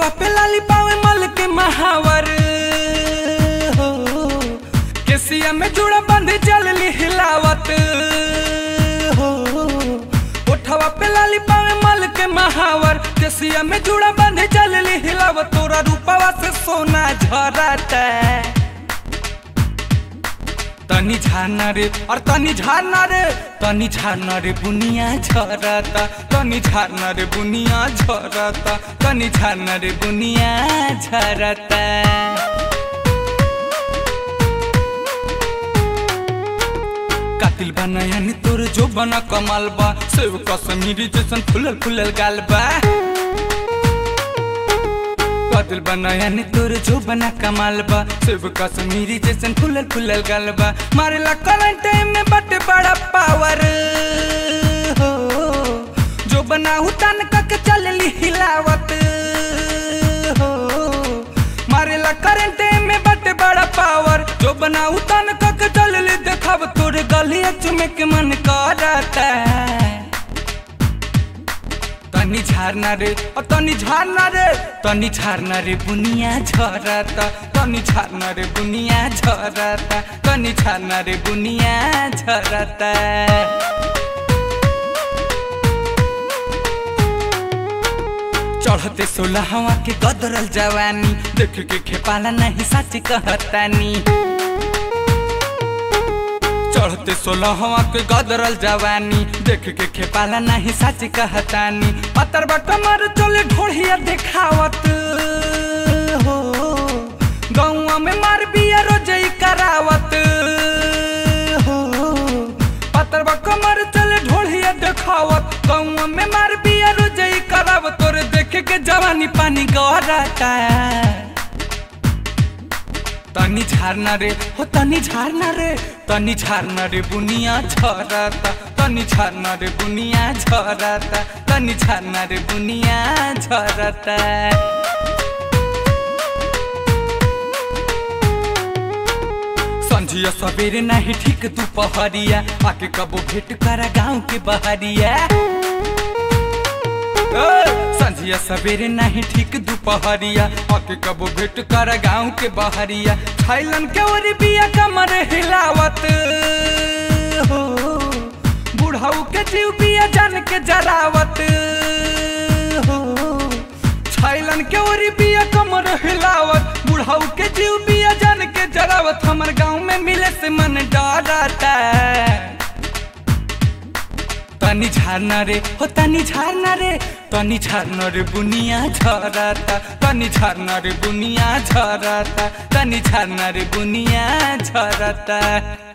ओठवा पे लाली पावे मल के महावर हो केसिया में जुड़ा बंद चल ली हिलावत हो ओठवा पे लाली पावे मल के महावर केसिया में जुड़ा बंद चल ली हिलावत तोरा रूपवा से सोना झरता तनी झारना रे और तनी झारना रे तनी झारना रे बुनिया झरता तनी झारना रे बुनिया झरता तनी झारना रे बुनिया झरता कातिल बनाया नि तोर जो बना कमाल बा सेव कश्मीरी जैसन फुलल फुलल गाल बा कातिल बनाया नि तोर जो बना कमाल बा सेव कश्मीरी जैसन फुलल फुलल गाल बा मारेला करंट में बट बड़ा पावर हो जो बना हुतान कक चलली हिलावत हो मारेला करंट में बट बड़ा पावर जो बना उतान कक चलली देखब तोरे गलिया चुमे के मन करता तनी झारना रे ओ तनी झारना रे तनी झारना रे बुनिया झरता तनी झारना रे बुनिया झरता तनी झारना रे बुनिया झरता चढ़ते सोलहवा के गदरल जवानी देख के खेपाला नहीं सच कहतानी चढ़ते सोलहवा के गदरल जवानी देख के खेपाला नहीं सच कहतानी पतर बटमर चले ढोढ़िया देखावत हो गौवा में मार बिया रोजई करावत हो पतर कमर चले ढोढ़िया देखावत गौवा में मार बिया रोजई करावत तोरे देख के जवानी पानी गहराता तनी झारना रे हो तनी झारना रे तनी झारना रे बुनिया झरता तनी झारना रे बुनिया झरता तनी झारना रे बुनिया झरता संझिया सवेरे नहीं ठीक दोपहरिया आके कबो भेंट करा गाँव के बहरिया संझिया सवेरे नहीं ठीक दोपहरिया आके कबो भेंट कर गाँव के बहरिया थाईलैंड के ओरी बिया कमर हिलावत हो बुढ़ाऊ के जीव बिया जान के जरावत हो थाईलैंड के ओरी बिया कमर हिलावत बुढ़ाऊ के जीव बिया जान के जरावत हमर गाँव में मिले से मन डरता तनी झारना रे हो तनी झारना रे तनी झारना रे बुनिया झरता तनी झारना रे बुनिया झरता तनी झारना रे बुनिया झरता